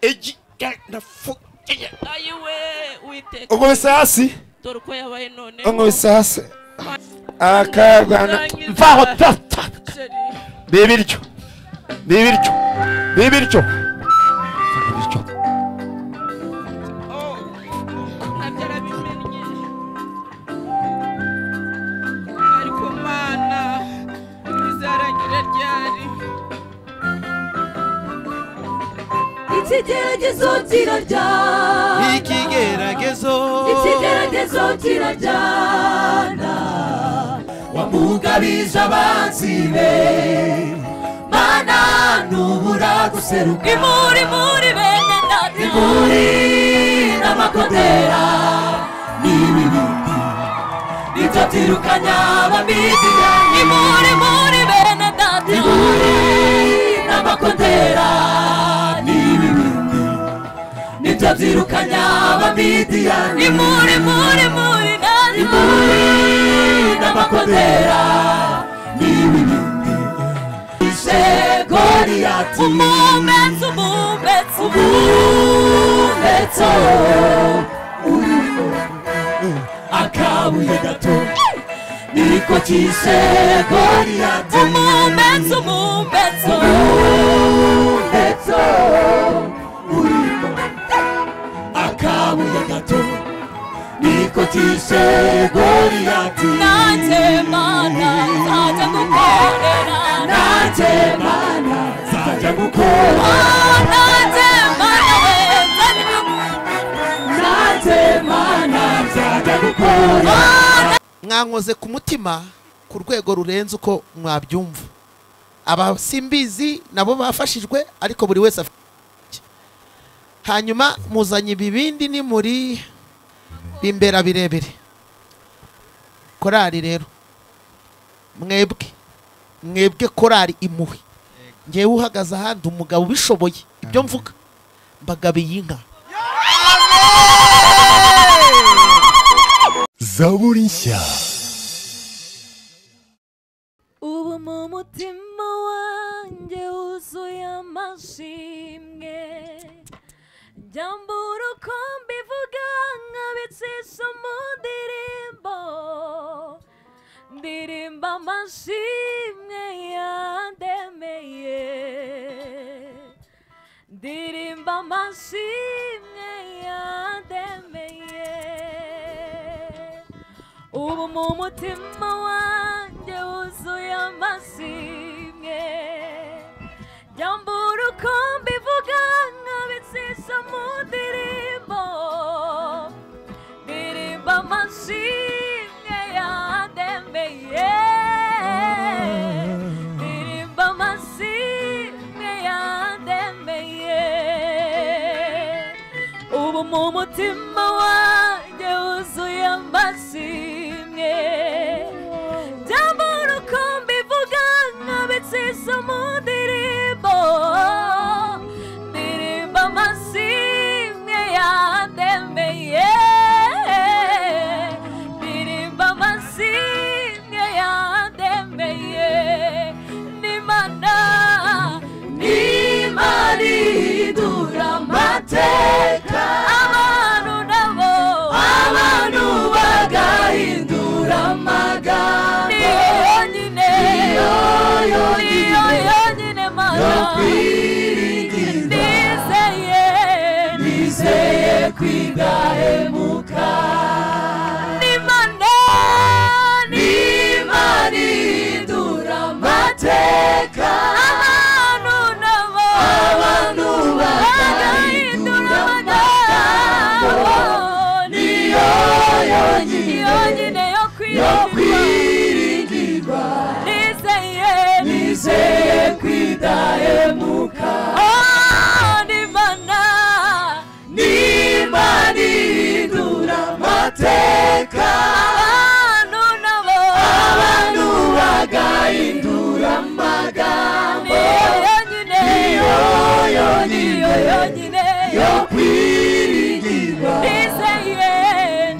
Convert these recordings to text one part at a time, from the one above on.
egi gana fu ayi we uwiteka ubwo bisasi dore uko yabaye none ubwo bisasi akagwana mvaho tata bibiryo bibiryo bibiryo bibiryo nabyo arabimennye ariko mana bizarangira ryari ikigeragezo kirarya ikigeragezo ikigeragezo kirajyana wamugabije abanzi be mana ntubura guseruka imuri muri bene data imuri n'amakondera n'ibi bindi nibyo byirukanya abamidiya imuri muri bene data imuri n'amakondera n'ibi bindi nibyo byirukanya abamidiyani imuri muri muri nani imuri n'amakondera n'ibibindi ije goriyati umumetso umumetso umumetso uriho akabuye gato niko kishe goriyati umumetso umumetso umumetso uriho akabuye gato niko kishe goriyati nanjye mana nzajya gukorera nanjye mana nzajya gukorera nanjye mana wenda nanjye mana nzajya gukorera mwankoze ku mutima ku rwego rurenze uko mwabyumva aba simbizi nabo bafashijwe ariko buri wese afite icye. hanyuma muzanye ibibindi ni muri bimbera birebire korari rero mwebwe mwebwe korari imuhe ngewe uhagaze ahandi umugabo ubishoboye ibyo mvuga mbagabiye inka zaburi nshya ubu mu mutima wanjye wuzuye amashimwe jyambura uko mbivuga nkabicisha mu ndirimbo ndirimba amashimwe yandemeye ndirimba amashimwe yandemeye ubu mu mutima wanjye wuzuye amashimwe jyambura uko mbivuga nkabitsisha mu ndirimbo ndirimba amashimwe yandemeye ndirimba amashimwe yandemeye ubu mu mutima wanjye wuzuye amashimwe byambura uko mbivuga nkabitsisa mu ndirimbo ndirimba amashimwe yandemeye ndirimba amashimwe yandemeye n'imana n'imana ihindura amateka abantu nabo abantu bagahindura amagambo niyo yonyine niyo yonyine mana yo kwiringira nizeye nizeye kwigahemuka n'imana n'imana ihindura amateka abantu nabo abantu bagahindura amagambo niyo yonyine yo kwiringirwa nizeye nizeye kwidahemuka n'imana n'imana ihindura amateka abantu nabo abantu bagahindura amagambo niyo yonyine yonyine yo kwiringirwa nizeye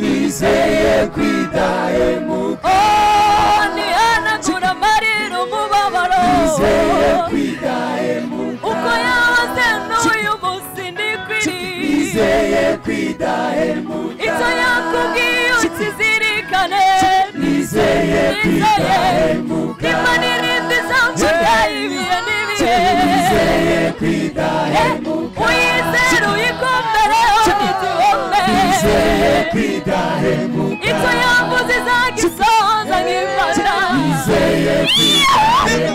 nizeye kwidahemuka ntihanagura amarira umubabaro nizeye kwidahemuka uko yaba azenduye umunsi niko ibyo yakubwiye ukizirikane nizeye nizeye imana irindi izamfata ibihe n'ibihe uyizere uyikomere uyitubome ibyo yavuze izagisoza nk'imana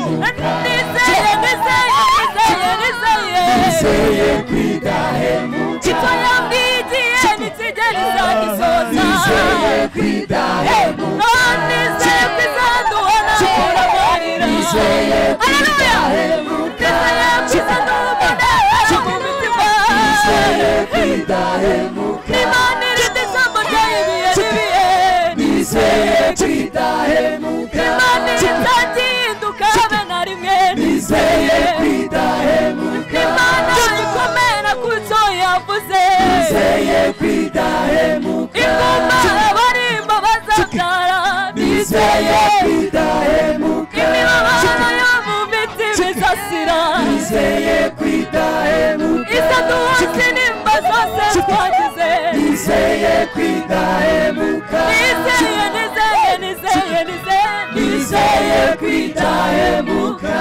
nizeye nizeye nizeye nizeye icyo yambwiye igihe nikigera izagisoza Ingoma abarimba bazabyara nizeye imibabaro yo mu biti bizasira isaduhasi nimba zose twagize nizeye nizeye nizeye nizeye nizeye kwitahemuka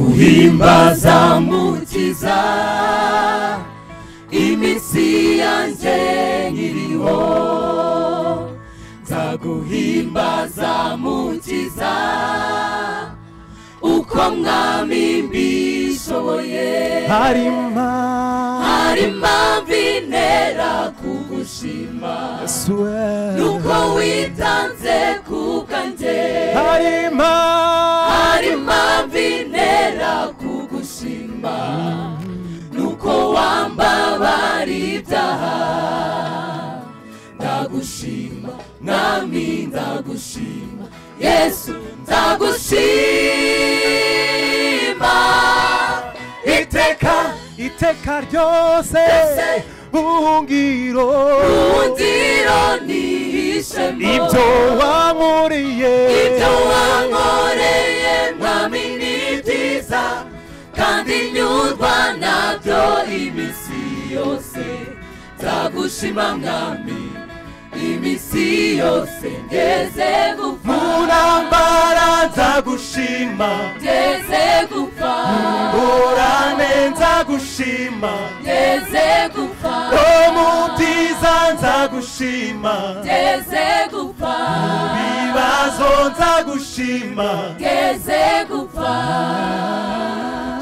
nzaguhimbaza mukiza imitsi yanjye nkiriho nzaguhimbaza mukiza uko mwami mbishoboye harima hari impamvu intera kugushima suwe nuko witanze kubwanjye harima hari impamvu intera kugushima nuko wambabara ibyaha ndagushima mwami ndagushima yesu ndagushima iteka iteka ryose buhungiro bundiro nihishemo ibyo wankoreye ibyo wankoreye mwami ni byiza kandi nyurwa nabyo iminsi yose nzagushima mwami iminsi yose ngeze gupfa munambara nzagushima ngeze gupfa ngorane nzagushima ngeze gupfa no mu byiza nzagushima ngeze gupfa ibibazo nzagushima ngeze gupfa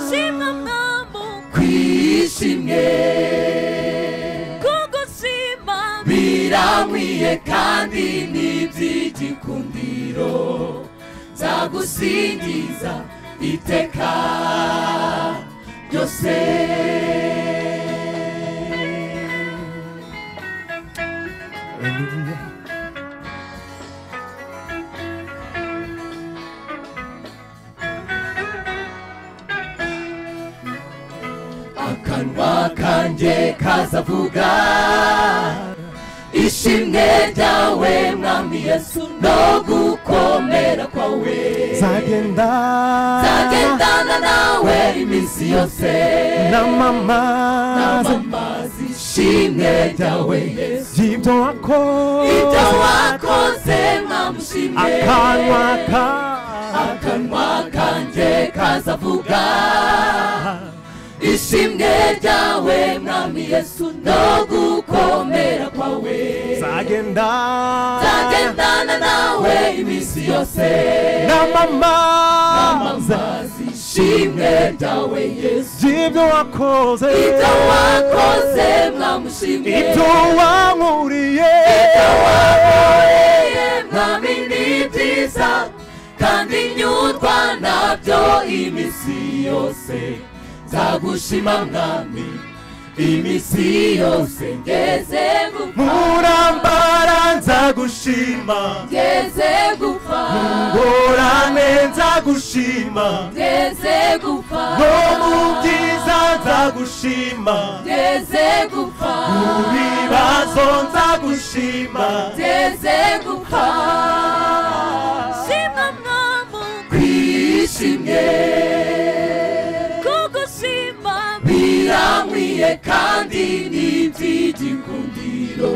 shimwa mwamu kwishimye kugushima biramwiye kandi n'iby'igikundiro nzagusingiza iteka ryose akanwa kanjye kazavuga ishimwe ryawe mwami yesu no gukomera kwawe nzagenda zagendana nawe iminsi yose na mama amamazi ishimwe ryawe yesu ry'ibyo ibyo wakoze wakoze mwamushimye akanwa ka akanwa kanjye kazavuga ishimwe ryawe mwami yesu no gukomera kwawe nzagenda zagendana nawe iminsi yose na mama amamazi ishimwe ryawe yesu ry'ibyo wakoze ibyo wakoze mwamushimye ibyo wankuriye wakoreye mwami ni byiza kandi nyurwa nabyo iminsi yose nzagushima mwami iminsi yose ngeze gupfa murambara nzagushima ngeze gupfa ngorane nzagushima ngeze gupfa no mu byiza nzagushima ngeze gupfa mu bibazo nzagushima ngeze gupfa shima mwami twishimye kugushima biramwiye kandi n'iby'igikundiro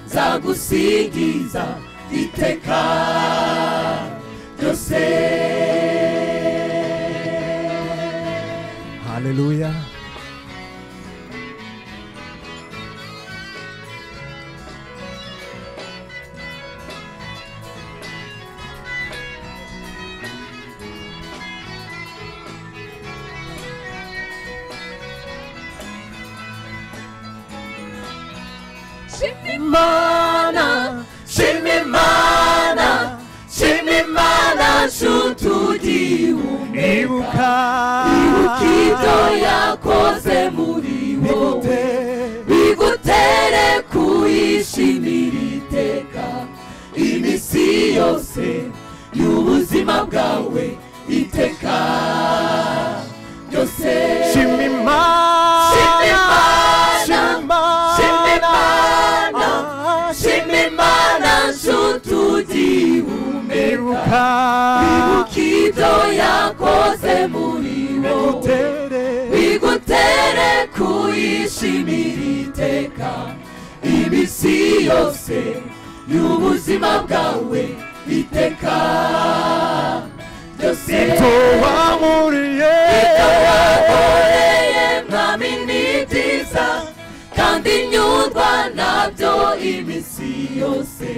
nzagusingiza iteka ryose haleluya shima imana shima imana shima imana nshuti ugiye ibuka ibuka ibyo yakoze muri wowe Igute. bigutere kuyishimira iteka iminsi yose y'ubuzima bwawe iteka ryose Shima Shima Imana Imana. Shima Imana. Ah, shima imana nshuti ugihumeka Ibuka ibuka ibyo yakoze muri wowe Bigutere bigutere kuyishimira iteka iminsi yose y'ubuzima bwawe iteka ryose Ibyo wankoreye wakoreye mwami ni byiza kandi nyurwa nabyo iminsi yose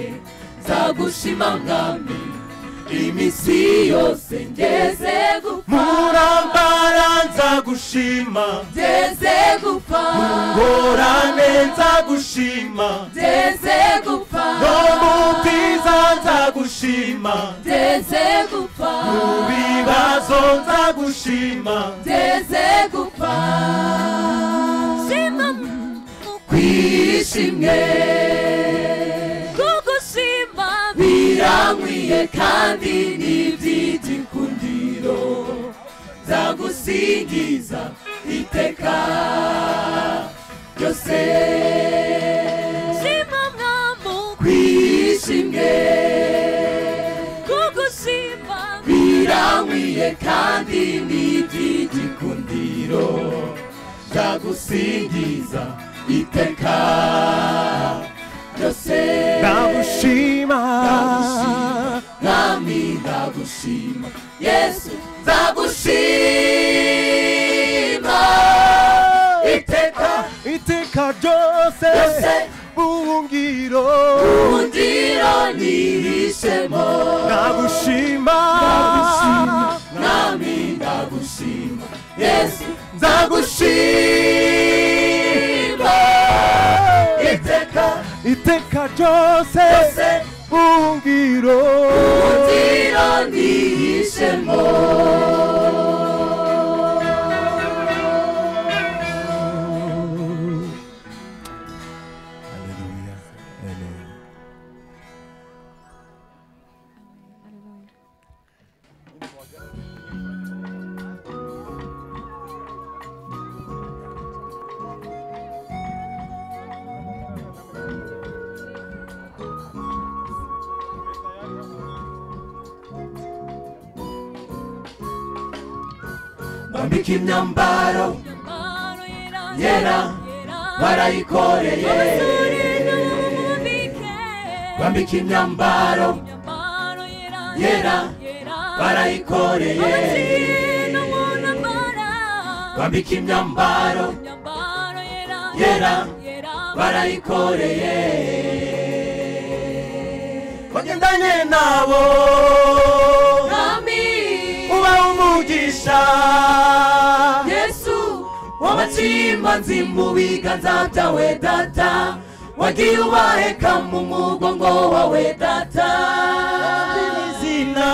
nzagushima mwami iminsi yose ngeze gupfa murambara nzagushima ngeze gupfa ngorane nzagushima ngeze gupfa no mu byiza nzagushima ngeze gupfa mu bibazo nzagushima ngeze gupfa shima kwishimwe kugushima birankwiye kandi n'iby'igikundiro nzagusingiza iteka ryose shima mwami kwishimwe kugushima birankwiye kandi n'iby'igikundiro nzagusingiza iteka ryose ndagushima Nami ndagushima Yesu ndagushima iteka iteka ryose ryose buhungiro undiro nirishemo ndagushima Nami ndagushima Yesu ndagushima iteka iteka ryose ryose buhungiro undiro nirishemo Hallelujah. Amen. bambika imyambaro mwami Yera. barayikoreye bambika imyambaro Yera. barayikoreye bambika imyambaro Yera. barayikoreye wagendanye nabo nami uba umugisha yesu w'abacimanzi mu biganza byawe data wagiye ubaheka mu mugongo wawe data izina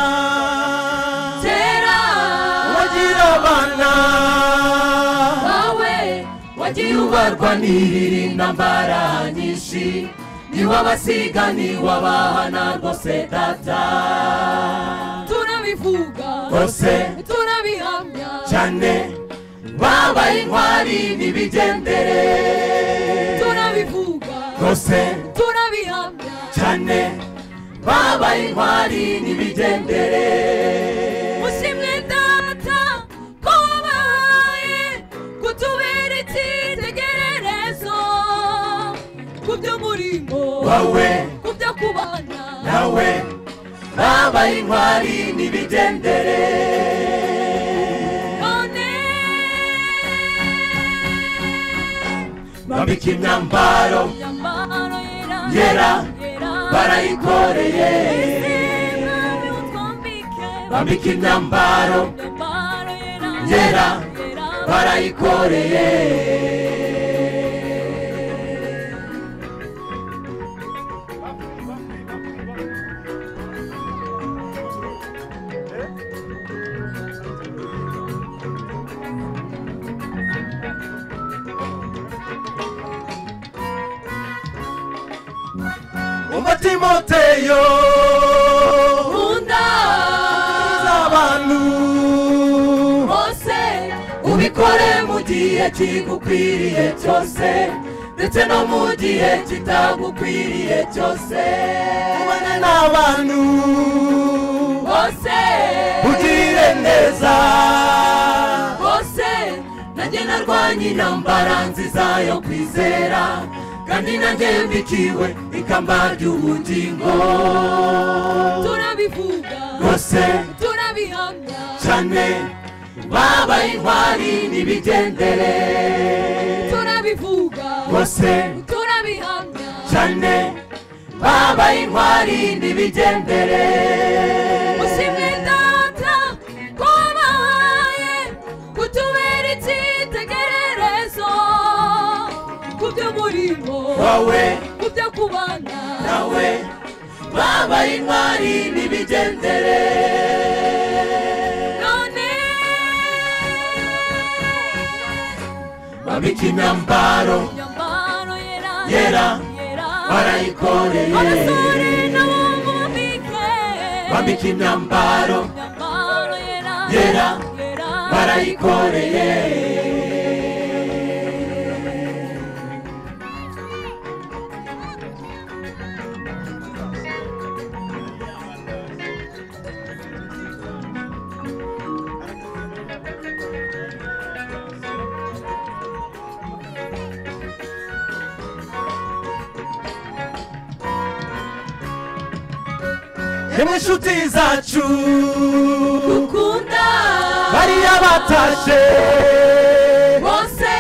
kera wagira abana wawe wagiye ubarwanirira intambara nyinshi niwabasiga niwabahana rwose data turabivuga rwose turabihamya cyane babaye intwari nibigendere turabivuga rwose turabihamya cyane babaye intwari nibigendere mushimwe data ko wabaye kutubera icyitegererezo ku by'umurimo wowe ku byo kubana nawe babaye intwari nibigendere none bambika imyambaro imyambaro yera Yera, yera barayikoreye mwami utwambike bambika imyambaro imyambaro yera Yera, yera barayikoreye umva timoteyo nkunda z'abantu hose ubikore mu gihe kigukwiriye cyose ndetse no mu gihe kitagukwiriye cyose ubane n'abantu hose ugirire neza hose nanjye narwanye intambara nziza yo kwizera kandi nanjye mbikiwe ikamba ry'ubugingo turabivuga rwose turabihamya cyane babaye intwari n'ibigendere turabivuga rwose turabihamya cyane babaye intwari n'ibigendere mushimwe data ko wabaye kutubera icyitegererezo ku by'umurimo wowe ku byo kubana nawe babaye intwari n'ibigendere none babika imyambaro imyambaro yera Yera, yera barayikoreye abasore n'abahungu bambike babika imyambaro imyambaro yera Yera, yera barayikoreye yemwe inshuti zacu dukunda bariya batashe bose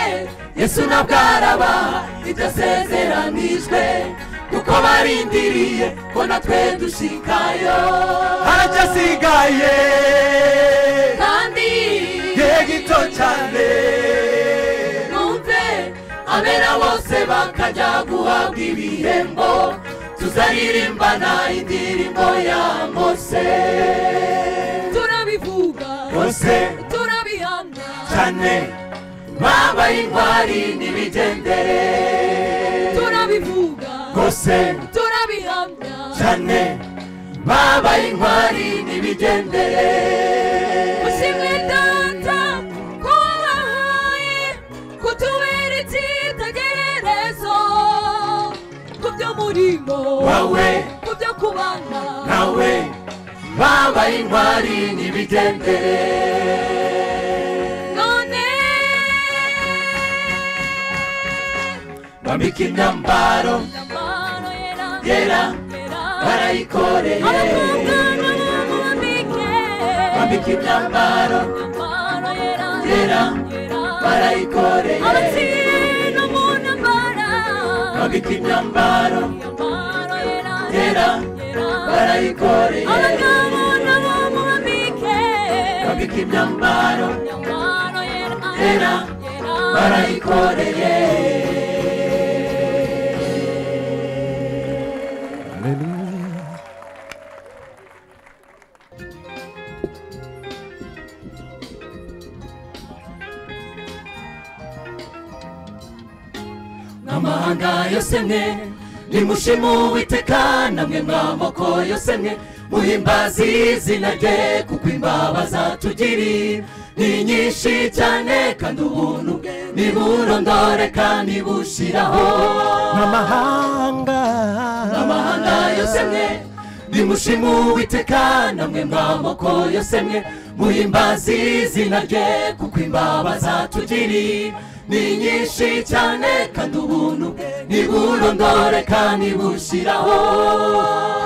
yesu ntabwo araba ibyo asezeranijwe kuko barindiriye ko natwe dushikayo haracyasigaye kandi igihe gito cyane numve abera bose bakajya guhabwa ibihembo tuzaririmbana indirimbo ya mose turabivuga bose turabihamya cyane babaye intwari n'ibigendere turabivuga bose turabihamya cyane babaye intwari n'ibigendere mushimwe data ko wabahaye kutubera icyitegererezo ku by'umurimo Wowe. ku byo kubana nawe babaye intwari n'ibigendere none bambika imyambaro imyambaro yera Yera, yera barayikoreye abakobwa n'abahungu bambike bambika imyambaro imyambaro yera Yera, barayikoreye abaciye no mu ntambara bambika imyambaro Yera, barayikoreye abagabo nabo mubambike bambika imyambaro Nyambaro yera, Yera, barayikoreye n'amahanga yose mwe nimushimu uwiteka namwe mwamoko yose mwe muhimbaze izina rye kuko imbabazi atugiriye ni nyinshi cyane kandi ubuntu bwe niburondoreka nibushiraho n'amahanga amahanga yose mwe nimushimu uwiteka namwe mwamoko yose mwe muhimbaze izina rye kuko imbabazi atugiriye ni nyinshi cyane kandi ubuntu bwe niburondoreka nibushiraho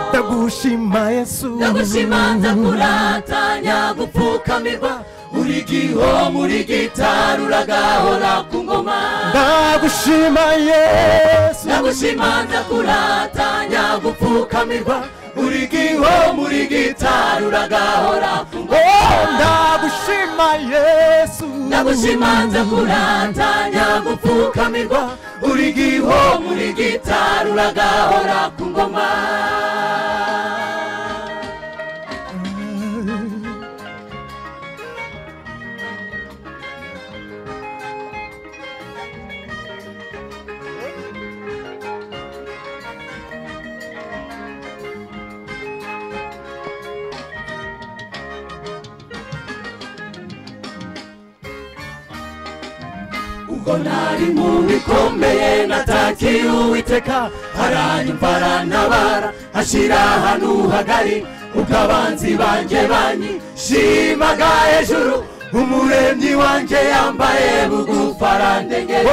ndagushima yesu ndagushimanza kuratanya gupfukamirwa uri gihoma uri gitari uragahora ku ngoma ndagushima yesu ndagushimanza kuratanya gupfukamirwa uri gihoma uri gitari uragahora ku Oh, ngoma ndagushima yesu ndagushimanza kuratanya gupfukamirwa uri gihoma uri gitari uragahora ku ngoma ubwo nari mu bikomeye natakiye uwiteka haranyumva arantabara ashyira ahantu hagari ukabanzi banjye banyishimaga hejuru umuremyi wanjye yambaye bugufa arandengera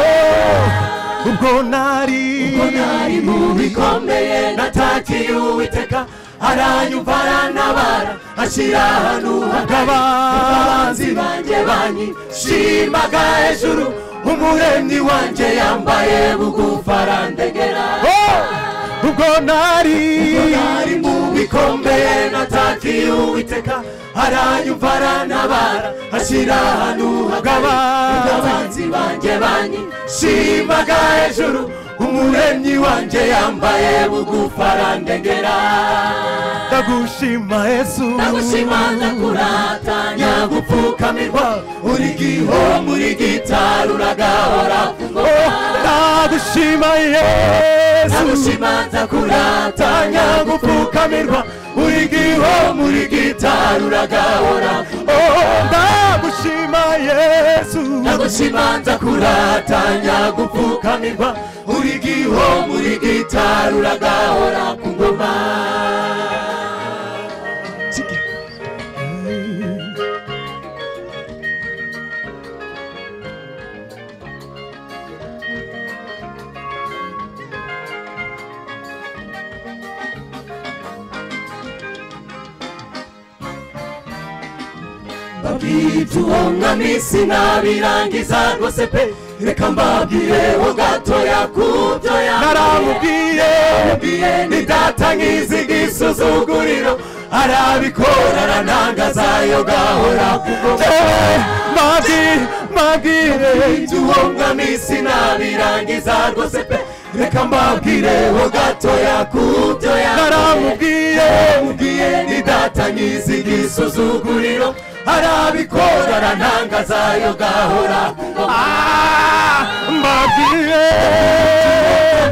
ubwo nari ubwo nari mu bikomeye natakiye uwiteka aranyumva arantabara ashyira ahantu hagari abanzi banjye banyishimaga hejuru umuremyi wanjye yambaye bugufa arandegera Oh, ubwo nari ari mu bikomeye natakiye uwiteka aranyumva arantabara ashyira ahantu hagari abanzi banjye banyishimaga hejuru umuremyi wanjye yambaye bugufa arandegera ndagushima yesu ndagushimanza kuratanya gupfukamirwa uri gihombo uri gitari uragahora ku ngoma Oh, ndagushima yesu ndagushimanza kuratanya gupfukamirwa uri gihombo gihombo uri gitari uragahora ku ngoma. Oh, ndagushima yesu ndagushimanza kuratanya gupfukamirwa uri gihombo uri gitari uragahora ku ngoma tuwonga misi nabirangiza rwose pe reka mbabwireho gatoya kubyo naramubwiye yaramubwiye ni data nkiziga isuzuguriro arabikora aranangaza yo gahora kugoma Eh, mabwi mabwire tuwonga misi nabirangiza rwose pe reka mbabwireho gatoya kubyo naramubwiye mubwiye ni data nkiziga isuzuguriro arabikora aranangaza yo gahora kugoma Ah, mbabwiye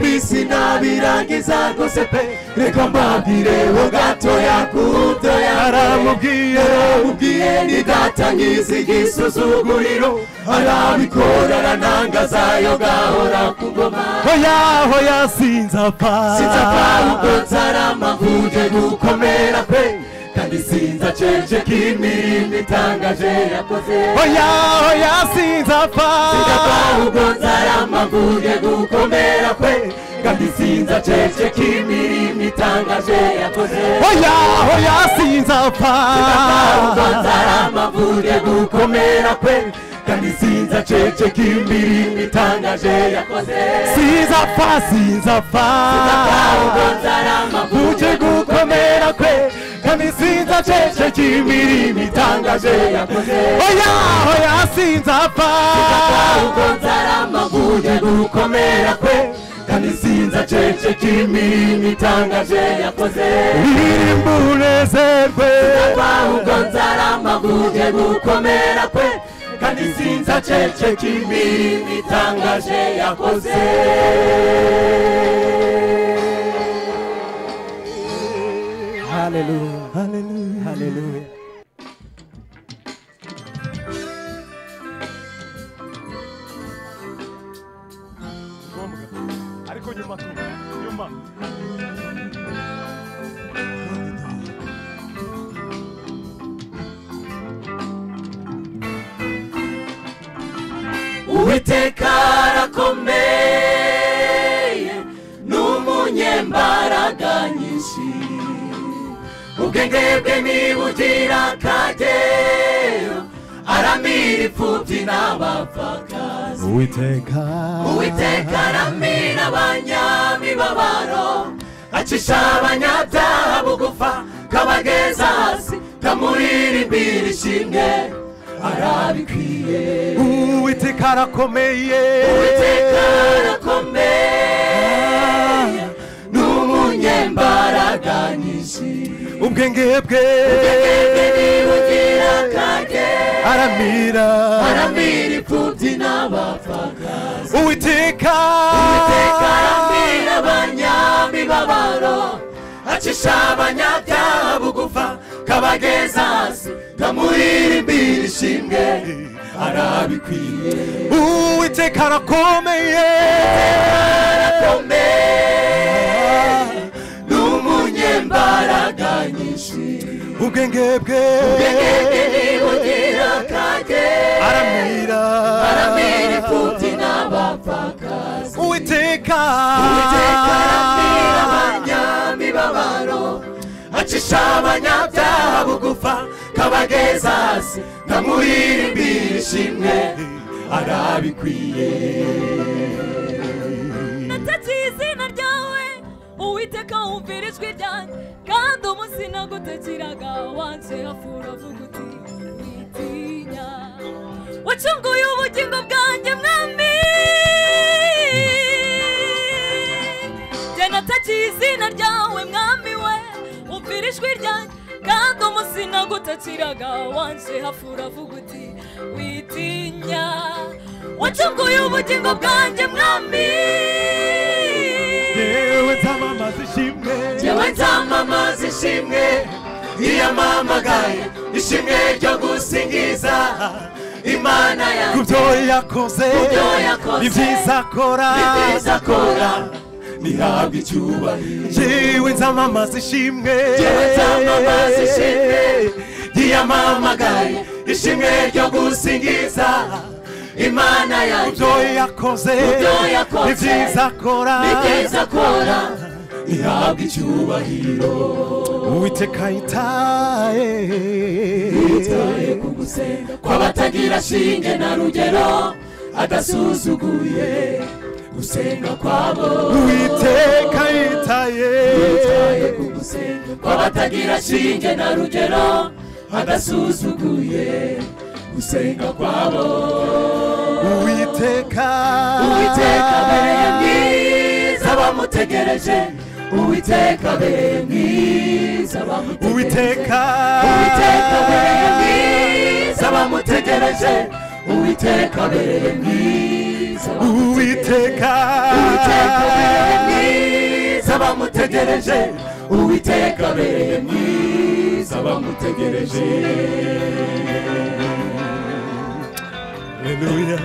misi nabirangiza rwose pe reka mbabwireho gatoya kubyo naramubwiye yaramubwiye ni data nkiziga isuzuguriro arabikora aranangaza yo gahora kugoma hoya hoya sinzapfa sinzapfa ahubwo nzaramavuge gukomera pe kandi sinzaceceka imirimo itangaje yakoze hoya hoya sinzapfa sinzapfa ahubwo nzaramavuge gukomera pe kandi sinzaceceka imirimo itangaje yakoze hoya hoya sinzapfa amavuge gukomera kwe kandi sinza ceceka imirimo itangaje yakoze sinzapfa sinzapfa ahubwo nzara amavuge uje gukomera kwe kandi sinzaceceka imirimo itangaje itangaje yakoze hoya hoya sinzapfa ahubwo nzara amavuge gukomera kwe kandi sinza ceceka imirimo itangaje yakoze irimba unezerwe ahubwo nzara amavuge gukomera kwe kandi sinza ceceka imirimo itangaje yakoze ariko nyuma nyuma uwiteka arakomeye ni umunyembaraga nyinshi ubwenge bwe nibugira akageyo aramira imfubyi n'abapfakazi uwiteka uwiteka aramira abanyamibabaro acisha abanyabyaha bugufa kabageza hasi kamuririmbira ishimwe arabikwiye uwiteka arakomeye uwiteka arakomeye ni umunyembaraga nyinshi ubwenge bwe ubwenge nibugira akageyo aramira aramira imfubyi n'abapfakazi uwiteka uwiteka aramira abanyamibabaro acisha abanyabyaha bugufa kabageza hasi kamuririmbira ishimwe arabikwiye uwiteka arakomeye arakomeye ni umunyembaraga nyinshi ubwenge bwe ubwenge nibugira akageyo aramira aramira imfubyi n'abapfakazi uwiteka Uwiteka aramira abanyamibabaro acisha abanyabyaha bugufa kabageza hasi nkamuririmbira ishimwe arabikwiye natatiye izina ryawe uwiteka wumvira ijwi ryanjye kandi umunsi nagutakiraga wanje hafura avuga uti witinya wacunguye ubugingo bwanjye mwami jye natakiye izina ryawe mwami we wumvira ijwi ryanjye kandi umunsi nagutakiraga wanje hafura avuga uti witinya wacunguye ubugingo bwanjye mwami yewe nzamamaza ishimwe yewe nzamamaza ishimwe iyamamagaye ishimwe ryo gusingiza imana ku yanjye byo yakoze byo yakoze, ibyiza akora nibyiza akora nihabwe icyubahiro yewe nzamamaza ishimwe Yewe nzamamaza ishimwe ryiyamamagaye ishimwe ryo gusingiza imana ku yanjye byo yakoze Ku byo yakoze, ibyiza akora nibyiza akora ihabwa icyubahiro uwiteka yitaye yitaye ku gusenga kw'abatagira shinge na rugero adasuzuguye gusenga kwabo uwiteka yitaye yitaye ku gusenga kw'abatagira shinge na rugero adasuzuguye gusenga kwabo uwiteka uwiteka abereye mwiza bamutegereje uwiteka abereye mwiza bamutegereje uwiteka uwiteka abereye mwiza bamutegereje uwiteka abereye mwiza uwiteka uwiteka abereye mwiza bamutegereje uwiteka abereye mwiza bamutegereje Haleluya.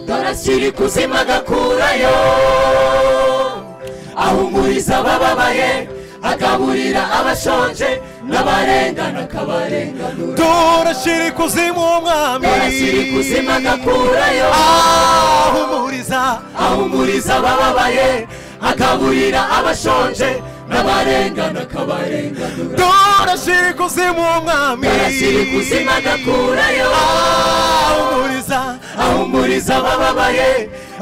dorashyira ikuzimu agakurayo ahumuriza abababaye agaburira abashonje n'abarengana akabarenganura dore shyira ikuzimu umwami dorashyira ikuzimu agakurayo ahumuriza ahumuriza abababaye agaburira abashonje n'abarengana akabarenganura dore shyira ikuzimu umwami dorashyira ikuzimu agakurayo ahumuriza ahumuriza abababaye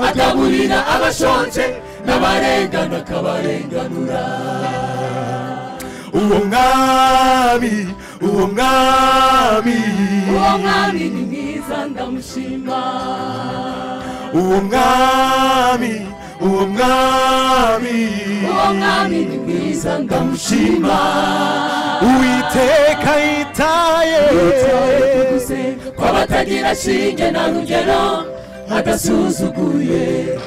agaburira abashonje n'abarengana akabarenganura uwo mwami uwo mwami uwo mwami ni mwiza ndamushima uwo mwami uwo mwami uwo mwami ni mwiza ndamushima uwiteka yitaye Yitaye kw'abatagira shinge na rugero adasuzuguye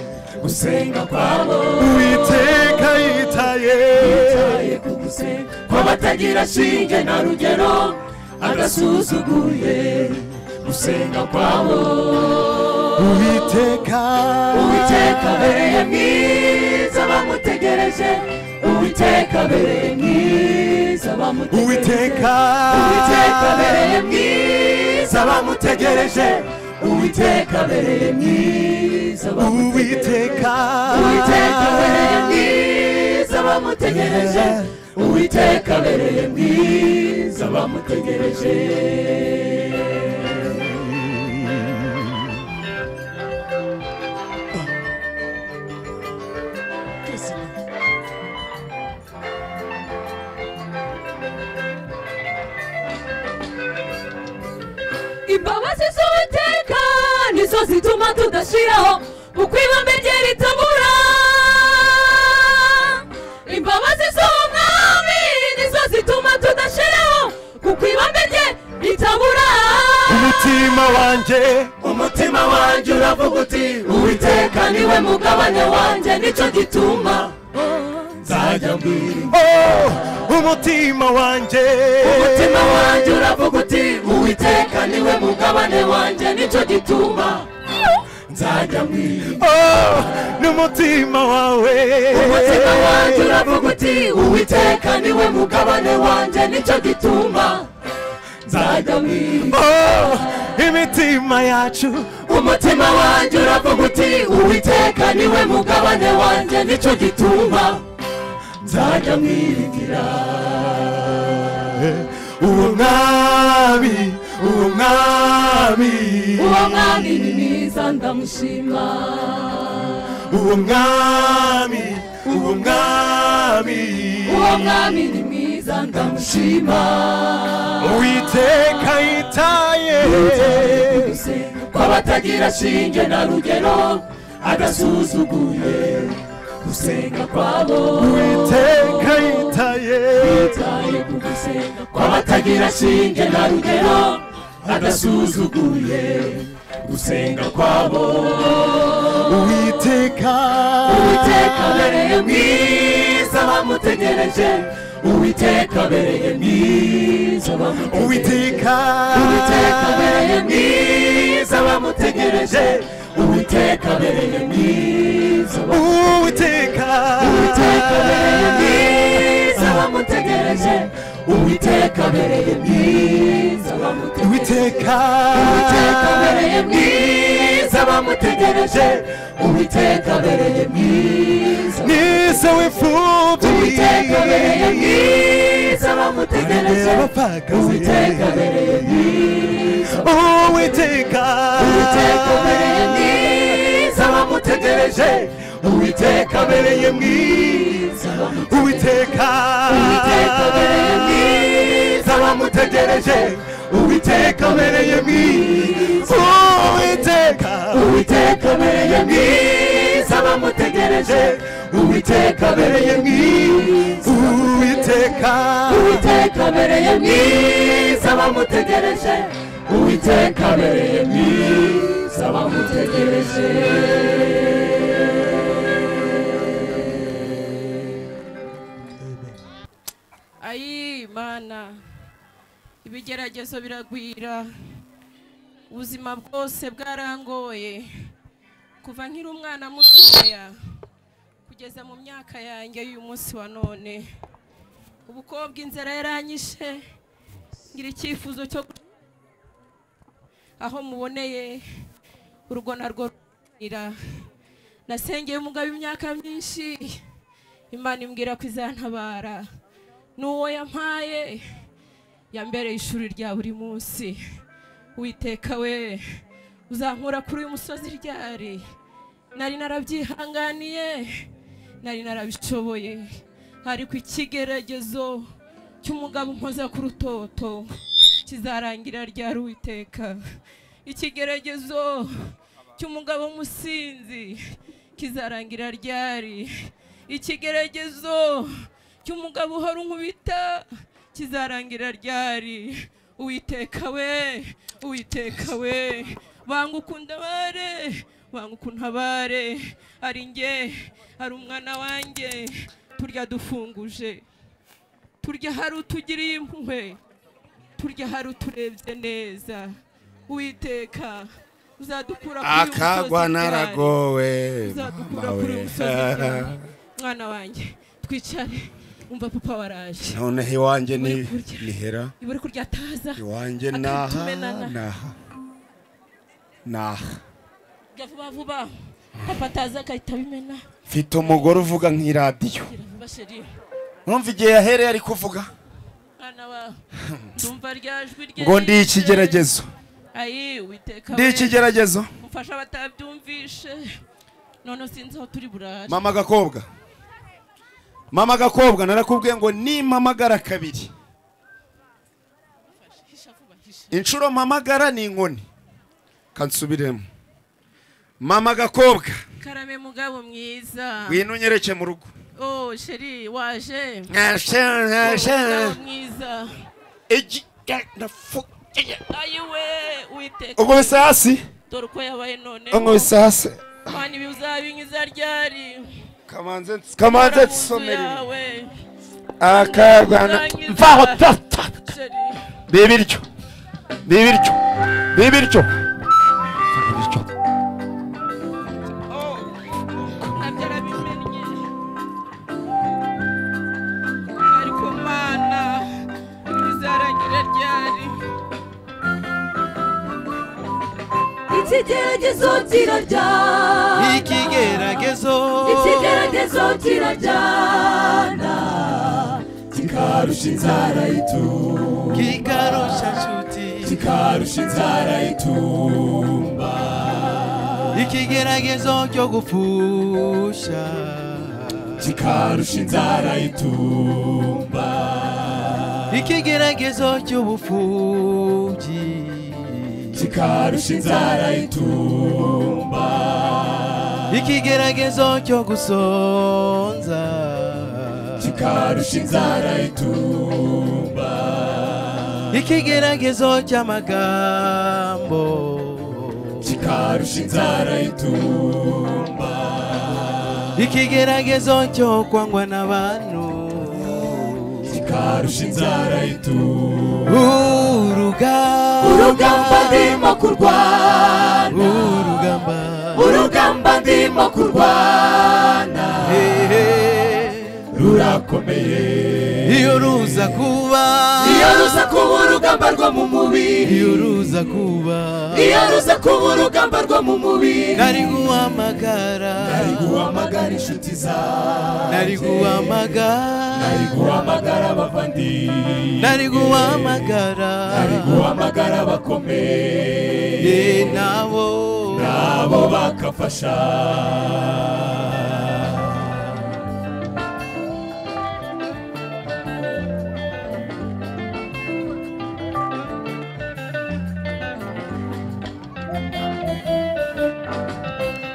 gusenga kwabo uwiteka yitaye yitaye yitaye ku gusenga kw'abatagira shinge na rugero agasuzuguye gusenga kwabo uwiteka uwiteka abereye mwiza bamutegereje uwiteka abereye mwiza bamutegereje uwiteka uwiteka abereye mwiza bamutegereje uwiteka abereye mwiza bamutegereje uwiteka uwiteka abereye mwiza bamutegereje uwiteka abereye mwiza bamutegereje imbabazi z'uwiteka nizo zituma tudashiraho mu kwibambe rye ritabura imbabazi z'umwami nizo zituma tudashiraho ku kwibambe rye ritabura umutima wanjye umutima wanjye uravuga uti uwiteka niwe mugabane wanjye nicyo gituma nzajya mbwira oh, umutima wanjye umutima wanjye uravuga uti uwiteka niwe mugabane wanjye nicyo gituma nzajya mbwira oh, n'umutima wawe umutima wanjye uravuga uti uwiteka niwe mugabane wanjye nicyo gituma nzajya mbwira oh, imitima yacu umutima wanjye uravuga uti uwiteka niwe mugabane wanjye nicyo gituma nzajya mwiringira uwo mwami uwo mwami uwo mwami ni mwiza ndamushima uwo mwami uwo mwami uwo mwami ni mwiza ndamushima uwiteka yitaye kw'abatagira shinge na rugero adasuzuguye gusenga kwabo uwiteka yitaye yitaye ku gusenga kw'abatagira shinge na rugero adasuzuguye gusenga kwabo uwiteka uwiteka abereye mwiza bamutegereje uwiteka abereye mwiza bamutegereje uwiteka uwiteka abereye mwiza bamutegereje uwiteka abereye mwiza bamutegereje uwiteka uwiteka abereye mwiza bamutegereje uwiteka abereye mwiza bamutegereje uwiteka uwiteka abereye mwiza bamutegereje uwiteka abereye mwiza nize w'imfubyi uwiteka abereye mwiza bamutegereje Abapfakazi. uwiteka abereye mwiza uwiteka uwiteka abereye mwiza bamutegereje uwiteka abereye mwiza bamutegereje uwiteka uwiteka abereye mwiza bamutegereje uwiteka abereye mwiza uwiteka uwiteka abereye mwiza bamutegereje uwiteka abereye mwiza uwiteka uwiteka abereye mwiza bamutegereje uwiteka abereye mwiza bamutegereje ayi mana ibigeragezo biragwira ubuzima bwose bwarangoye kuva nkiri umwana mutoya kugeza mu myaka yanjye y'uyu munsi wa none ubukobwa inzara yaranyishe ngira icyifuzo cyo guca aho muboneye urwo narwo rurira nasengeye umugabo imyaka myinshi imana imbwira ko izantabara n'uwo yampaye yambereye ishuri rya buri munsi witeka we uzankura kuri uyu musozi ryari nari narabyihanganiye nari narabishoboye ariko ikigeragezo cy'umugabo unkoza ku rutoto kizarangira ryari witeka ikigeragezo cy'umugabo w'umusinzi kizarangira ryari ikigeragezo cy'umugabo uhora unkubita kizarangira ryari uwiteka we uwiteka we banga ukuntabare banga ukuntabare ari njye ari umwana wanjye turya dufunguje turya hari utugiriye impuhwe turya hari uturebye neza witeka uzadukura kuri uyu musozi akagwa bwawe. naragowe uzadukura mama we. kuri uyu musozi bwawe. mwana wanjye twicare umva papa waraje noneho iwanjye ni Uri kurya. nihera ibura kurya taza iwanjye naha Akatumenana. naha naha kurya vuba vuba papa ataza agahita abimena mfite umugore uvuga nk'iradiyo gira vuba sheri mwumva igihe yahereye ari kuvuga mwana wa ndumva rya jwi rye ngo ndi ikigeragezo ayi witeka ndi we. ikigeragezo mufasha batabyumvishe none sinzi aho turi burare mama gakobwa mama gakobwa narakubwiye ngo nimpamagara kabiri Hisha vuba, hisha. inshuro mpamagara ni inkoni kansubiremo mama gakobwa karame mugabo mwiza ngwino unyereke mu rugo oh sheri waje Oh, mugabo Igi- mwiza ga- nafu- ayiwe witeka unkubise hasi dore uko yabaye none unkubise hasi mana ibi uzabinyuza ryari kamanze kamanze Kora mu nzu nsomere yawe. akagwana Urangiza. mvaho ta- ta- sheri bibiryo bibiryo bibiryo bibiryo oh nabyo arabimennye ariko mana ibi bizarangira ryari ikigeragezo kirarya ikigeragezo ikigeragezo kirajyana kikarusha inzara yitumba kikarusha nshuti kikarusha inzara yitumba ikigeragezo cyo gupfusha kikarusha inzara yitumba ikigeragezo cy'ubupfubyi kikarusha inzara yitumba ikigeragezo cyo gusonza kikarusha inzara yitumba ikigeragezo cy'amagambo kikarusha inzara yitumba ikigeragezo cyo kwangwa n'abantu kikarusha inzara yitumba uruga urugamba ndimo kurwana urugamba urugamba ndimo kurwana hehe rurakomeye iyo ruza kuba iyo ruza kuba urugamba rwo mu mubiri iyo ruza kuba iyo ruza kuba urugamba rwo mu mubiri nari guhamagara nari guhamagara inshuti zawe nari guhamagara nari guhamagara abavandimwe nari guhamagara nari guhamagara abakomeye ye nabo nabo bakafasha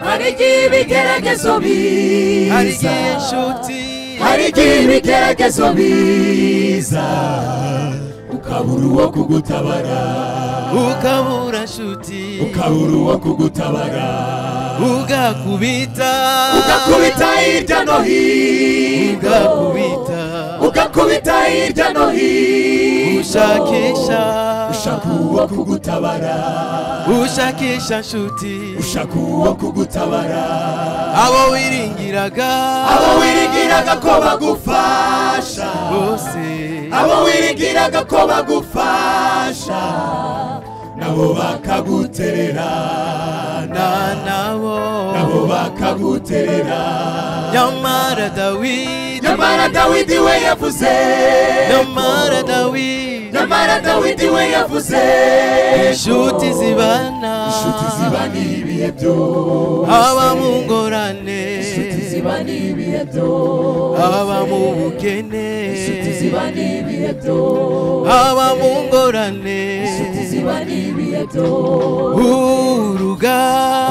hari igihe ibigeragezo biza hari igihe inshuti hari igihe ibigeragezo biza ukabura uwo kugutabara ukabura inshuti ukabura uwo kugutabara ugakubita ugakubita hirya no hino ugakubita ugakubita hirya no hino ushakisha ushaka uwo kugutabara ushakisha inshuti ushaka uwo kugutabara abo wiringiraga abo wiringiraga ko bagufasha bose abo wiringiraga ko bagufasha nabo bakaguterera na nabo nabo bakaguterera nyamara dawidi nyamara dawidi we yavuze nyamara dawidi nyamara dawidi we yavuze inshuti zibana inshuti ziba n'ibihe byose aba mu ngorane inshuti ziba n'ibihe byose aba mu bukene inshuti ziba n'ibihe byose aba mu ngorane inshuti ziba n'ibihe byose uruga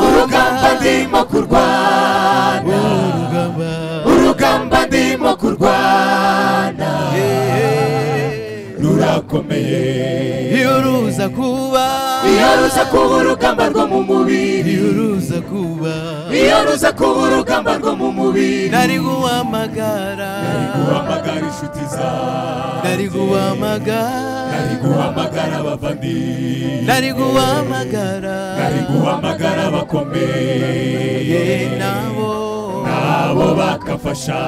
urugamba ndimo kurwana urugamba urugamba ndimo kurwana Eh, rurakomeye iyo ruza kuba iyo ruza kuba urugamba rwo mu mubiri iyo uruza kuba iyo ruza kuba urugamba rwo mu mubiri nari guhamagara guhamagara inshuti zawe nari guhamagara ari guhamagara abavandimwe nari guhamagara ari guhamagara abakomeye ye nabo abo bakafasha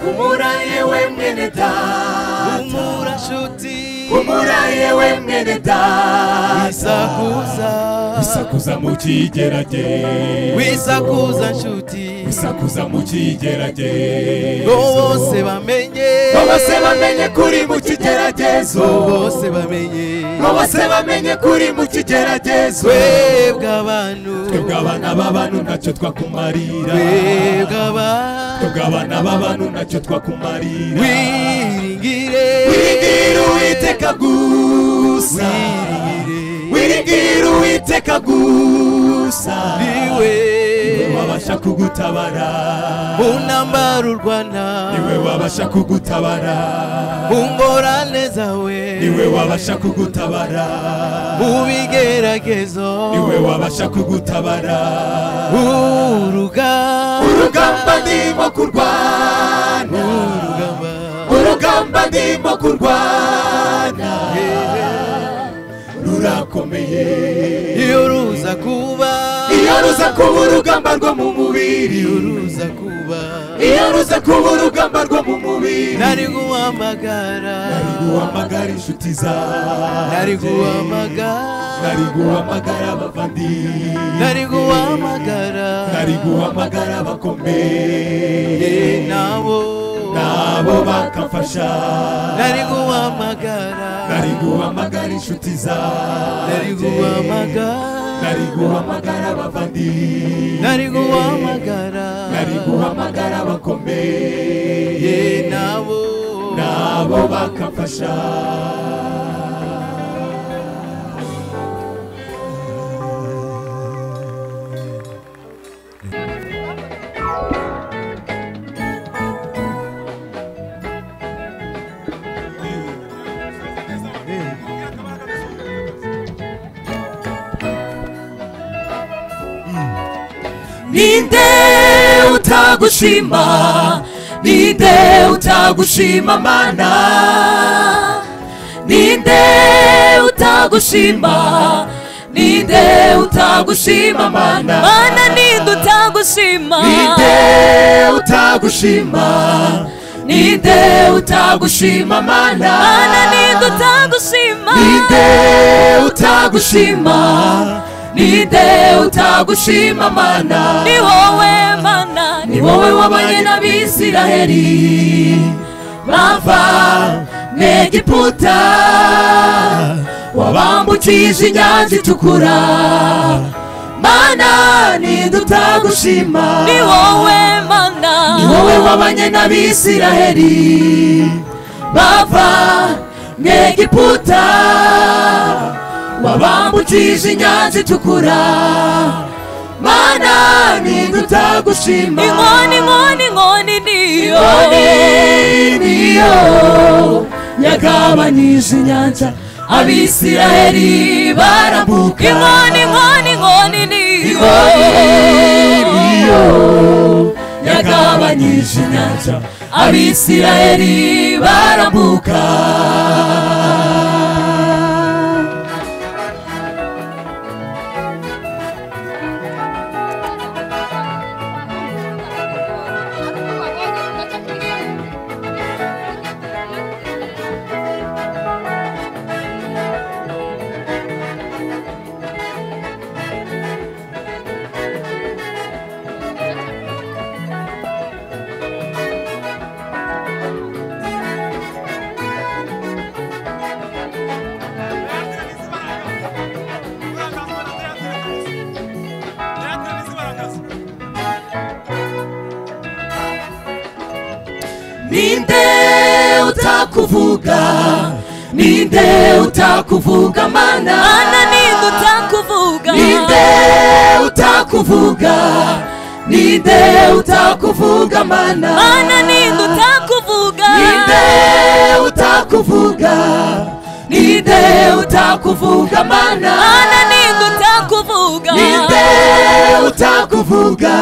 humura yewe mwene data umura nshuti humura yewe mwene data wisakuza sakuza mu kigerage wisakuza nshuti sakuza mu kigerage ngo bose bamenye ngo bose bamenye kuri mu kigeragezo ngo bose bamenye ngo bose bamenye kuri mu kigeragezo twebwe abantu twebwe abana b'abantu ntacyo twakumarira twebwe abantu twebwe abana b'abantu ntacyo twakumarira wiringire wiringira uwiteka gusa wiringire wiringira uwiteka gusa niwe niwe wabasha kugutabara mu ntambaro urwana niwe wabasha kugutabara mu ngorane zawe niwe wabasha kugutabara mu bigeragezo niwe wabasha kugutabara uruga urugamba ndimo kurwana urugamba urugamba ndimo kurwana rurakomeye iyo ruza kuba iyo ruza kuba urugamba rwo mu mubiri iyo ruza kuba iyo ruza kuba urugamba rwo mu mubiri nari guhamagara nari guhamagara inshuti zanjye nari guhamagara nari guhamagara abavandimwe nari guhamagara nari guhamagara abakomeye ye nabo nabo bakamfasha nari guhamagara nari guhamagara inshuti nari zanjye guhamagara nari guhamagara abavandimwe nari guhamagara nari guhamagara abakomeye ye nabo nabo bakamfasha ninde utagushima ninde utagushima mana ninde utagushima ninde utagushima mana mana ninde utagushima ninde utagushima ninde utagushima mana mana ninde utagushima ninde utagushima ninde utagushima mana ni wowe mana ni wowe wabaye n'abisiraheli bava mu egiputa wabambukije inyanja itukura mana nidutagushima ni wowe mana ni wowe wabanye n'abisiraheli bava mu egiputa wabambukije inyanja itukura mana nidutagushima inkoni inkoni inkoni niyo Inkoni niyo yagabanije inyanja abisiraheli barambuka inkoni inkoni inkoni niyo niyo yagabanyije inyanja abisiraheli barambuka ninde utakuvuga ninde utakuvuga mana mana ninde utakuvuga ninde utakuvuga ninde utakuvuga mana mana ninde utakuvuga ninde utakuvuga ninde utakuvuga mana mana ninde utakuvuga ninde utakuvuga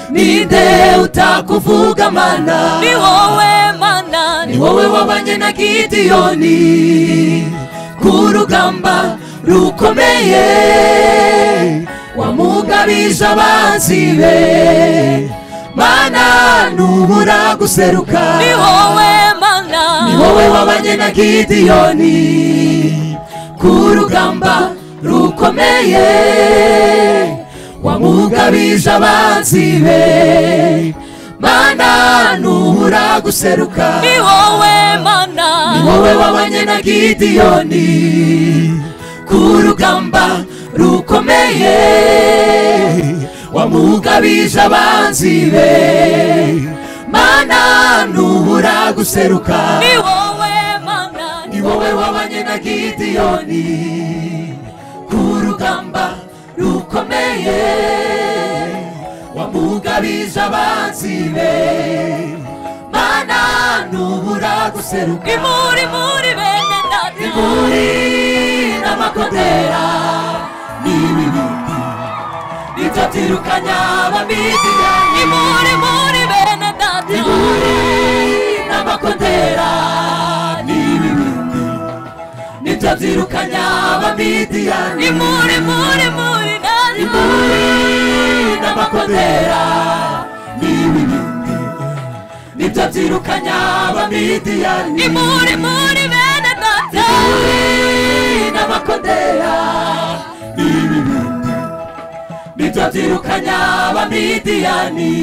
ninde utakuvuga mana ni wowe mana ni wowe wabanye na gidiyoni ku rugamba rukomeye wamugabije abanzi be mana ntubura guseruka ni wowe mana ni wowe wabanye na gidiyoni ku rugamba rukomeye wamugabije abanzi be mana ntubura guseruka ni wowe mana ni wowe wabanye na gidiyoni ku rugamba rukomeye wamugabije abanzi be mana ntubura guseruka ni wowe mana ni wowe wabanye na gidiyoni ku rugamba rukomeye wamugabije abanzi be mana ntubura guseruka ni muri muri bene data iburi n'amakondera n'ibibindi nibyo byirukanya ni abamidiya muri muri bene data iburi n'amakondera n'ibibindi nibyo byirukanya abamidiyani ni muri muri muri data iburi n'amakondera n'ibibindi nibyo byirukanya abamidiyani ni muri muri bene data n'amakondera n'ibibindi nibyo byirukanya abamidiyani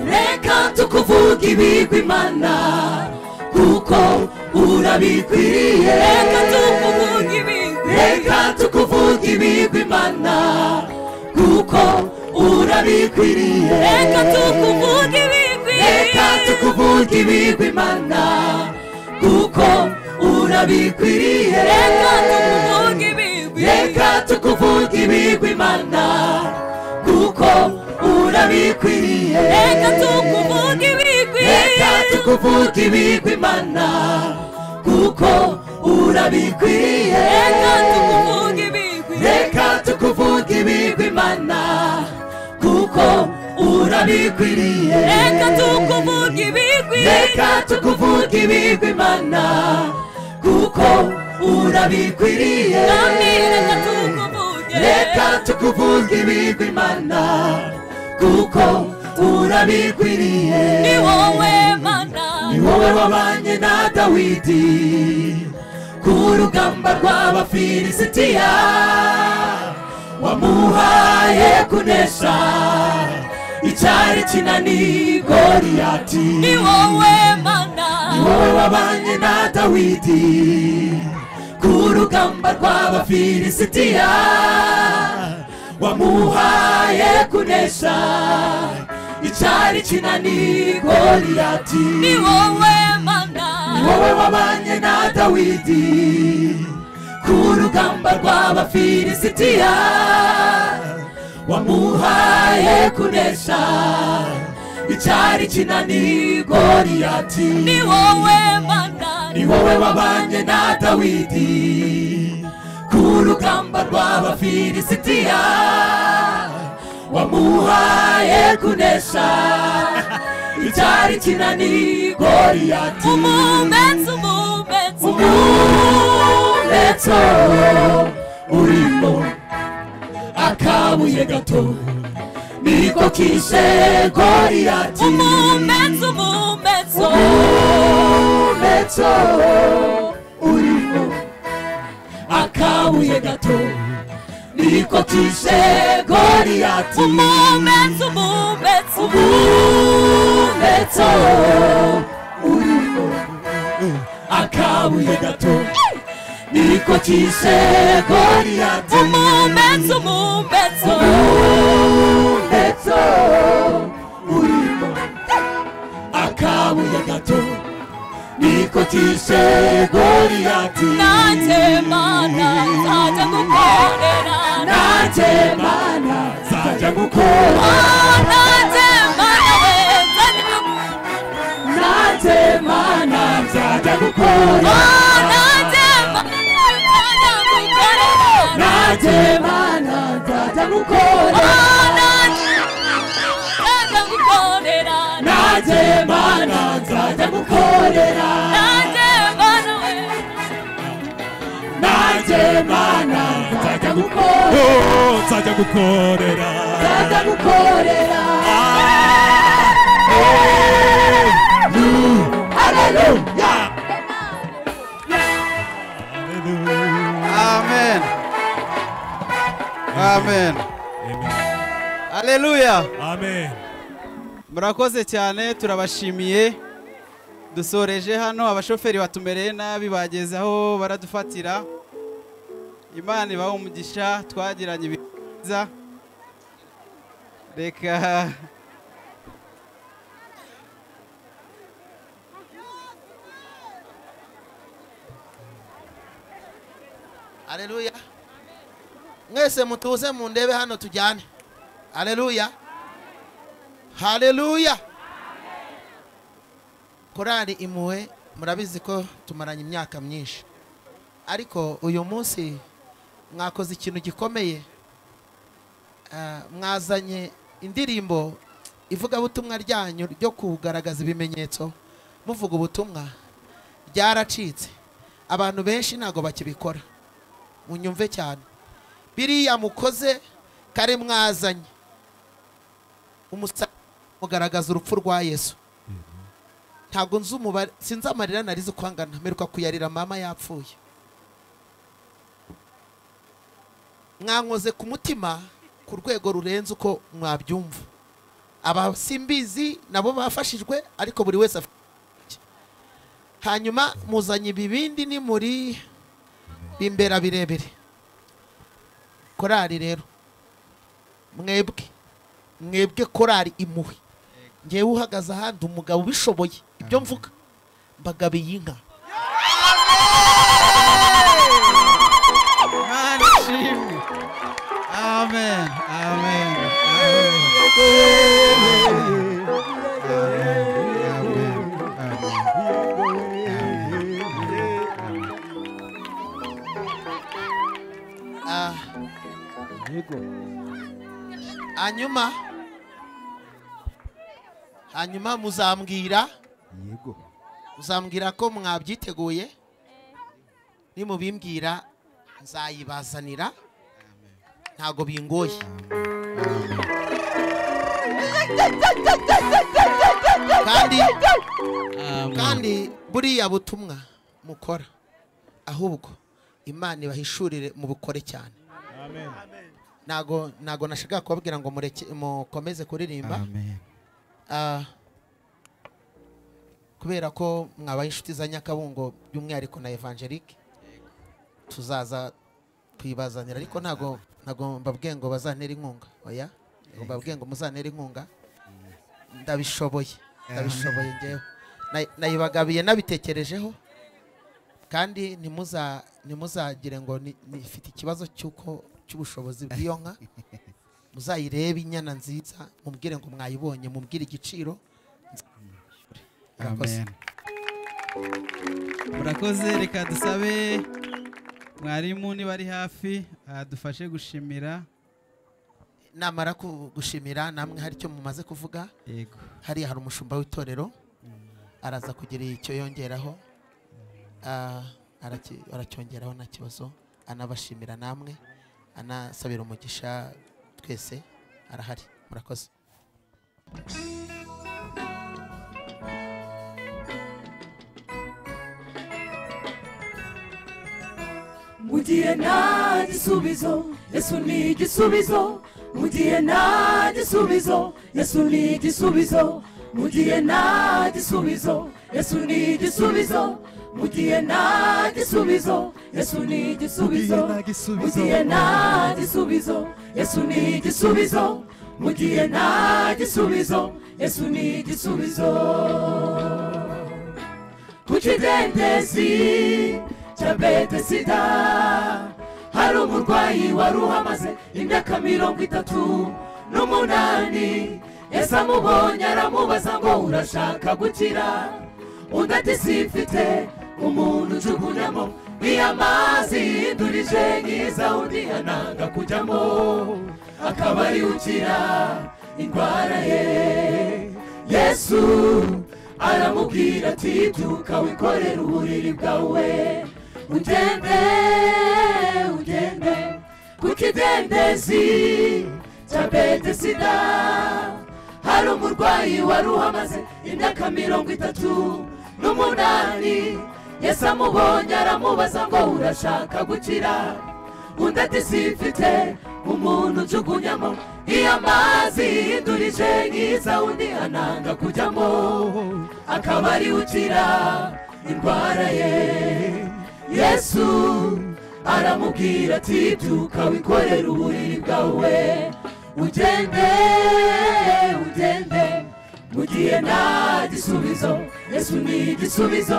reka tukuvuga ibigwi imana kuko urabikwiriye reka tukuvuga ibigwi reka tukuvuga ibigwi imana kuko urabikwiriye reka tukuvuge ibigwi reka tukuvuga ibigwi imana kuko urabikwiriye reka tukuvuge ibigwi reka tukuvuga ibigwi imana kuko urabikwiriye reka tukuvuge ibigwi reka tukuvuga ibigwi imana kuko urabikwiriye reka tukuvuge ibigwi reka tukuvuga ibigwi imana kuko urabikwiriye reka tukuvuge ibigwi reka tukuvuga ibigwi imana kuko urabikwiriye kandi reka tukuvuge reka tukuvuga ibigwi imana kuko urabikwiriye ni wowe mana ni wowe wabanye na dawidi ku rugamba rw'abafilisitiya wamuhaye kunesha icyari kinani goriyati ni wowe mana ni wowe wabanye na dawidi ku rugamba rw'abafilisitiya wamuhaye kunesha icyari kinani goriyati ni wowe mana ni wowe wabanye na dawidi ku rugamba rw'abafilisitiya wamuhaye kunesha icyari kinani goriyati ni wowe mana ni wowe wabanye na dawidi ku rugamba rw'abafilisitiya wamuhaye kunesha icyari kinani goriyati umumetso umumetso umumeto urimo akabuye gato niko kishe goriyati umumetso umumetso umumeto muso urimo akabuye gato nikotishe goriyati umumetso umumetso umumetso urimo akabuye gato nikotishe goriyati umumetso umumetso ndetse urimo akabuye gato nikotishe goriyati nanjye mana nzajya gukorera nanjye mana nzajya gukora nanjye mana nzajya nanjye mana nzajya gukora nanjye mana nzajya gukorera nanjye mana nzajya gukora nzajya gukorera nanjye mana nzajya gukorera nanjye mana we nanjye mana nzajya gukora Oh, nzajya gukorera nzajya gukorera Hallelujah! Amen. Amen. Hallelujah. amen murakoze cyane turabashimiye dusoreje hano abashoferi batumereye nabi bageze aho baradufatira imana ibaha umugisha twagiranye ibihe byiza reka aleluya mwese mutuze mu ndebe hano tujyane aleluya haleluya korali impuhwe murabizi ko tumaranye imyaka myinshi ariko uyu munsi mwakoze ikintu gikomeye Ah, mwazanye indirimbo ivugabutumwa ryanyu ryo kugaragaza ibimenyetso muvuga ubutumwa ryaracitse abantu benshi ntabwo bakibikora munyumve cyane biriya mukoze kare mwazanye umusaraba mugaragaza urupfu rwa yesu ntabwo nzi umubare sinzi amarira narizi uko angana mperuka kuyarira mama yapfuye mwankoze ku mutima ku rwego rurenze uko mwabyumva aba simbizi nabo bafashijwe ariko buri wese afite icye. hanyuma muzanye ibibindi ni muri bimbera birebire korari rero mwebwe mwebwe korari impuhwe ngewe uhagaze ahandi umugabo ubishoboye ibyo mvuga mbagabiye inka imana ishimwe amen amen amen amen amen Ah. hanyuma hanyuma muzambwira muzambwira ko mwabyiteguye nimubimbwira nzayibazanira ntago bingoye kandi kandi buriya butumwa mukora ahubwo imana ibahishurire mubukore cyane ntago ntago nashaka kubabwira ngo mureke mukomeze kuririmba amen Ah, kubera ko mwabaye inshuti za nyakabungo by'umwihariko na evangelique tuzaza tuyibazanira ariko ntago ntago mbabwiye ngo bazantera inkunga oya ntago mbabwiye ngo muzantera inkunga ndabishoboye ndabishoboye ngewe Na- nayibagabiye nabitekerejeho kandi ntimuza ntimuzagire ngo ni- nifite ikibazo cy'uko cy'ubushobozi bw'iyo nka muzayirebe inyana nziza mubwire ngo mwayibonye mubwire igiciro Murakoze. amen murakoze reka dusabe mwarimu niba ari hafi adufashe gushimira namara ku- gushimira namwe hari icyo mumaze kuvuga yego hariya hari umushumba w'itorero araza kugira icyo yongeraho Ah, araki- aracyongeraho nta kibazo anabashimira namwe anasabira umugisha twese arahari murakoze mugihe nta gisubizo yesu ni igisubizo mugihe nta gisubizo yesu ni igisubizo mugihe nta gisubizo yesu ni igisubizo mugihe nta gisubizo yesu ni igisubizo mugihe nta gisubizo yesu ni igisubizo mugihe nta gisubizo yesu ni igisubizo ku kidendezi cya bete sida hari umurwayi wari uhamaze imyaka mirongo itatu n'umunani ese amubonye aramubaza ngo urashaka gukira undi ati simfite umuntu ujugunyamo niyo amazi yindurije nyiza undi ananga kujyamo akaba ari ukira indwara ye yesu aramubwira ati byuka wikorere uburiri bwawe ugende ugende ku kidendezi cya bete sida hari umurwayi wari uhamaze imyaka mirongo itatu n'umunani yesu amubonye aramubaza ngo urashaka gukira undi ati simfite umuntu ujugunyamo iyo amazi yindurije nkiza undi ananga kujyamo akaba ari ukira indwara ye yesu aramubwira ati byuka wikorere uburiri bwawe ugende ugende mu gihe nta gisubizo yesu ni igisubizo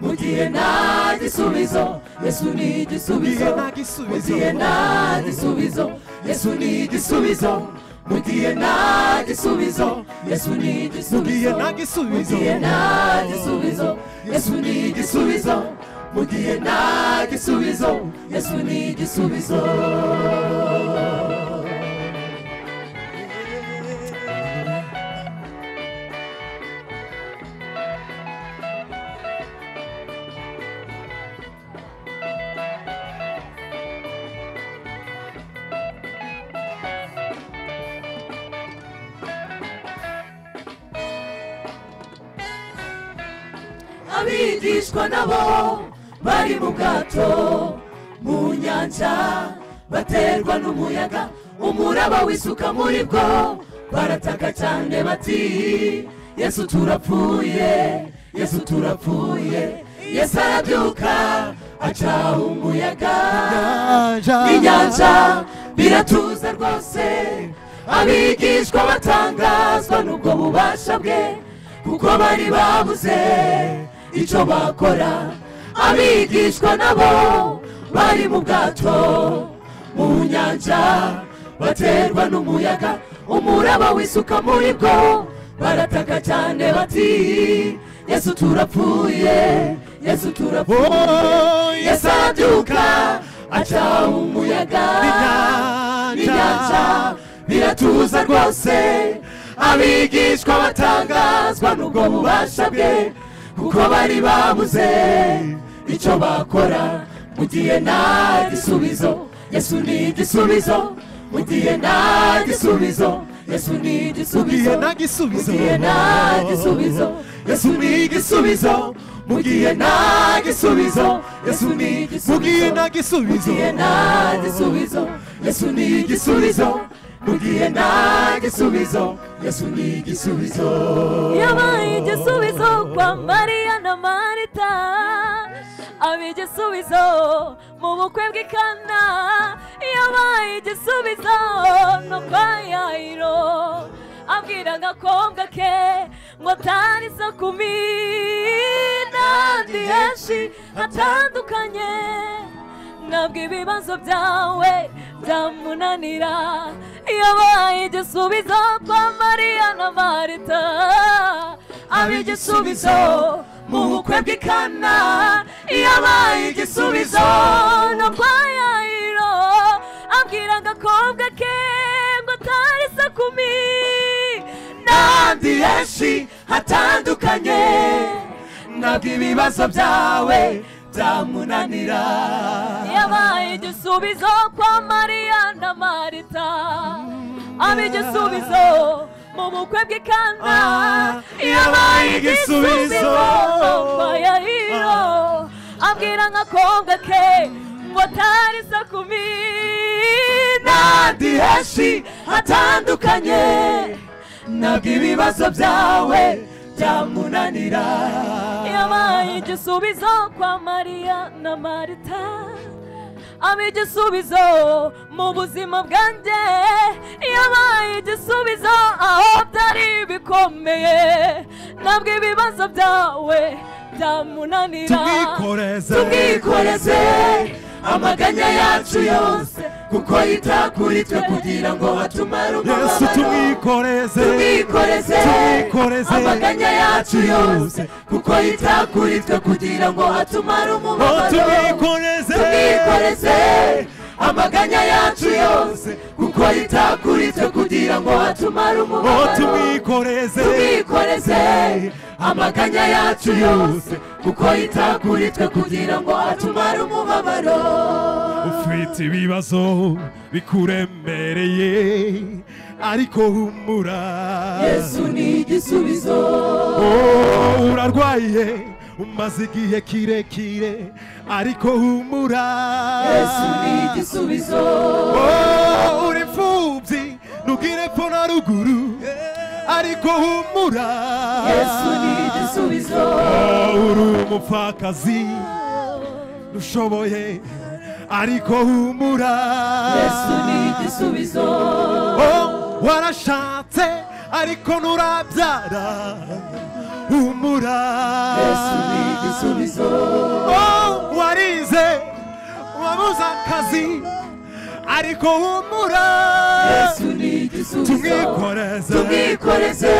mu gihe nta gisubizo yesu ni igisubizo mu gihe nta gisubizo yesu ni igisubizo mu gihe nta gisubizo yesu ni igisubizo mu gihe nta gisubizo yesu ni igisubizo mu gihe nta gisubizo yesu ni igisubizo abigishwa nabo bari mu bwato mu nyanja baterwa n'umuyaga umuraba wisuka muri bwo barataka cyane bati yesu turapfuye yesu turapfuye yesu arabyuka aca umuyaga n'inyanja biratuza rwose abigishwa batangazwa n'ubwo bubasha bwe kuko bari babuze icyo bakora abigishwa nabo bari mu bwato mu nyanja baterwa n'umuyaga umuraba wisuka muri bwo barataka cyane bati yesu turapfuye yesu turapfuye yesu arabyuka aca umuyaga n'inyanja biratuza rwose abigishwa batangazwa n'ubwo bubasha bwe kuko bari babuze icyo bakora mu gihe nta gisubizo yesu ni igisubizo mu gihe nta gisubizo yesu ni igisubizo mu gihe nta gisubizo yesu ni igisubizo mu gihe nta gisubizo yesu ni igisubizo mu gihe nta gisubizo yesu ni igisubizo mu gihe nta gisubizo yesu ni igisubizo yabaye igisubizo kwa mariya na marita aba igisubizo mu bukwe bw'ikana yabaye igisubizo no kwa yayiro abwira agakobwa ke ngo atari sakumi n'ahandi henshi hatandukanye ntabwo ibibazo byawe byamunanira yabaye igisubizo kwa mariya na marita aba igisubizo mu bukwe bw'ikana yabaye igisubizo no kwa yayiro abwira agakobwa ke ngo atari sakumi n'ahandi henshi hatandukanye ntabwo ibibazo byawe byamunanira yabaye igisubizo kwa mariya na marita aba igisubizo mu bukwe bw'ikana yabaye igisubizo kwa yayiro abwira nk'akobwa ke watari sakumi n'ahandi henshi hatandukanye ntabwo ibibazo byawe byamunanira yabaye igisubizo kwa mariya na marita aba igisubizo mu buzima bwanjye yabaye igisubizo aho byari bikomeye ntabwo ibibazo byawe byamunanira tubwikoreze tubwikoreze amaganya yacu yose kuko yitakuri twe kugira ngo hatumare yesu umubabaro tumwikoreze tubwikoreze Tubwikoreze. amaganya yacu yose kuko yitakuri twe kugira ngo hatumare Oh, umubabaro tubwikoreze tubwikoreze amaganya yacu yose kuko yitakuri twe kugira ngo hatumare Oh, umubabaro tubwikoreze tubwikoreze amaganya yacu yose kuko yitakuri twe kugira ngo hatumare umubabaro ufite ibibazo bikuremereye ariko humura yesu ni igisubizo Oh, urarwaye umaze igihe kirekire ariko humura yesu ni igisubizo Oh, uri imfubyi ntugire epfo na ruguru ariko humura yesu ni igisubizo Oh, uri umupfakazi dushoboye ariko humura yesu ni igisubizo Oh, warashatse ariko nturabyara humura yesu ni igisubizo Oh, warize wabuze akazi ariko humura yesu ni igisubizo tumwikoreze tubwikoreze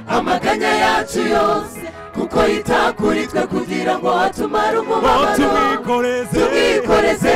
amaganya yacu yose kuko yitakuri twe kugira ngo hatumare Oh, umubabaro tumwikoreze tubwikoreze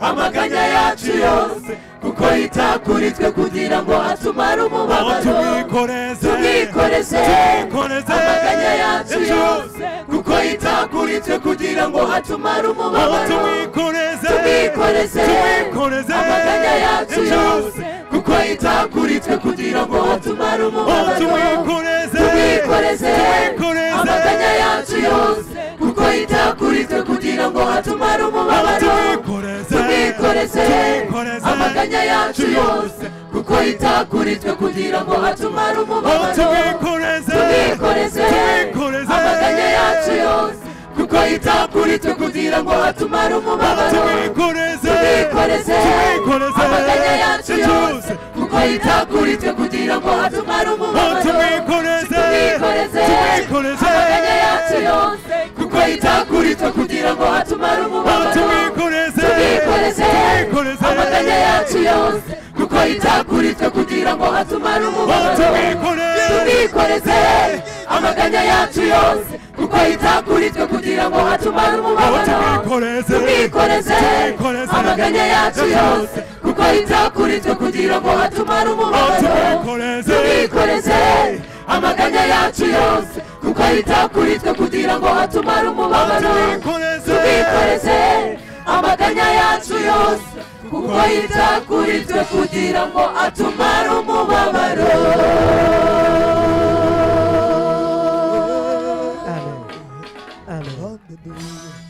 amaganya yacu yose kuko yitakuri twe kugira ngo hatumare Oh, umubabaro tumwikoreze tubwikoreze Tubwikoreze. amaganya yacu Yacu yose kuko yitakuri twe kugira ngo hatumare Oh, umubabaro tumwikoreze tubwikoreze Tubwikoreze. amaganya yacu Yacu yose kuko yitakuri twe kugira ngo hatumare Oh, umubabaro tumwikoreze tubwikoreze Tubwikoreze. amaganya yacu yose kuko yitakuritwe kugira ngo hatumare umubabaro Tubwikoreze. tubwikoreze Tubwikoreze. amaganya yacu yose kuko yitakuritwe kugira ngo hatumare Oh, umubabaro tumwikoreze tubwikoreze Tubwikoreze. amaganya yacu yose kuko yitakuritwe kugira ngo hatumare umubabaro tumwikoreze tubwikoreze Tubwikoreze. amaganya yacu yose kuko yitakuritwe kugira ngo hatumare Oh, umubabaro tumwikoreze tubwikoreze Tubwikoreze. amaganya yacu yose kuko yitakuritwe kugira ngo hatumare Oh, umubabaro tumwikoreze tubwikoreze Tubwikoreze. amaganya yacu yose kuko yitakuritwe kugira ngo hatumare Oh, umubabaro tumwikoreze tubwikoreze amaganya yacu yose kuko yitakuritwe kugira ngo hatumare Oh, umubabaro tubwikoreze tumwikoreze Tubwikoreze. amaganya yacu yose kuko yitakuritwe kugira ngo hatumare Oh, umubabaro tubwikoreze tumwikoreze amaganya yacu yose kuko yitakuritwe kugira ngo hatumare umubabaro Tubwikoreze. tubwikoreze amaganya yacu yose kuko yitakuritwe kugira ngo atumare umubabaro Amen. Amen.